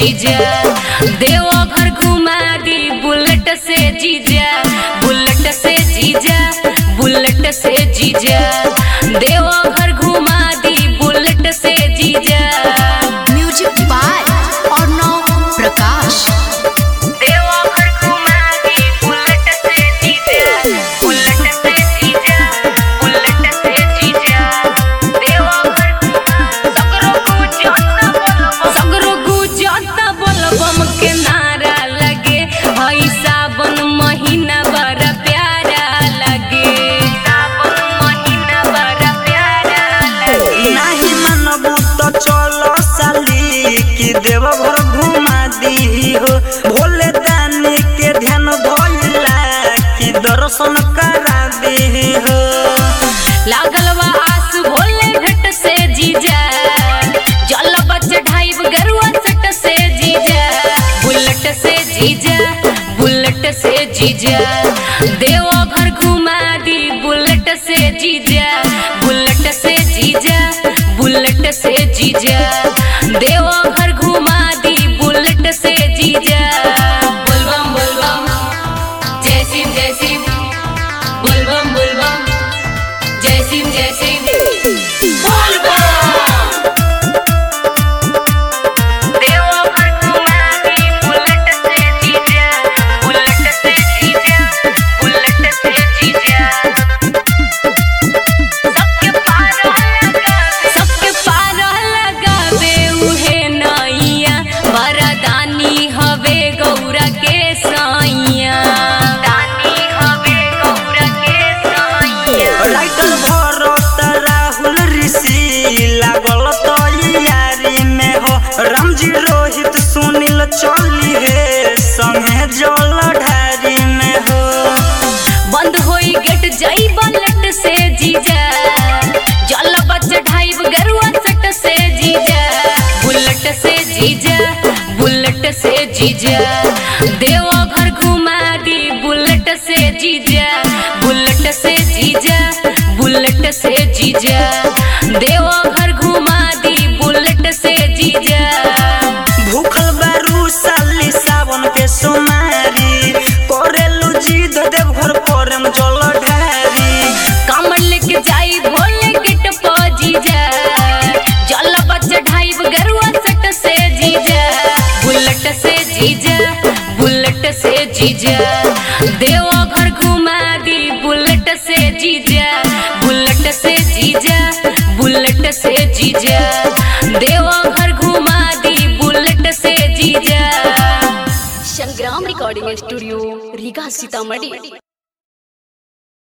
जीजा देवघर घुमा दी बुलेट से जीजा बुलेट से जीजा बुलेट से जीजा देवघर घुमा दी बुलेट से जीजा म्यूजिक बाय अर्णव प्रकाश देवघर घुमा दी बुलेट से जीजा बुलेट से जीजा बुलेट से जीजा देवघर सगरो गुजरता बोलबम सगरो गुजरता बोलबम के नारा लगे हई सावन महीना बड़ा प्यारा लगे सावन महीना बड़ा प्यारा लगे नाही मानबू तो चलो साली कि देवघर घुमा दी हो भोले दानी के ध्यान धोइला कि दर्शन करा दी हो लागल बा आस भोले भेट से जीजा जल बच ढाइब गरुआ सट से जीजा बुलेट से जीजा बुलेट से जीजा देवघर घुमा दी बुलेट से जीजा बुलेट से जीजा बुलेट से जीजा देवघर घुमा दी बुलेट से जीजा बोलबम बोलबम जय सिंह जय सिंह बोलबम बोलबम जय सिंह जय सिंह देवघर घुमा दी बुलेट से जीजा बुलेट से जीजा बुलेट से जीजा सबके पार लगा सबके पार लगावे उहे नैया वरदानी हवे गौरा के सैया दानी हवे गौरा के सैया राइटर भरत राहुल ऋषि लागल तो यारी में हो रामजी रोहित सुनील चली हे संगे जल ढारी में हो बंद होई गेट जाई बलट से जीजा जल बच ढाइब गरुआ सट से जीजा बुलेट से जीजा बुलेट से जीजा देवघर घुमा दी बुलेट से जीजा बुलेट से जीजा बुलेट से जीजा देवघर घुमा दी बुलेट से जीजा भूखल बारू साली सावन के सोमारी करेलू जिद देवघर परम जल ढारी कमल लेके जाई भोले गेट जीजा जल बच ढाइब गरुआ सट से जीजा बुलेट से जीजा बुलेट से जीजा देवघर घुमा दी बुलेट से जीजा बुलेट से जीजा बुलेट से जीजा देवघर घुमा दी बुलेट से जीजा संग्राम रिकॉर्डिंग स्टूडियो रीगा सीतामढ़ी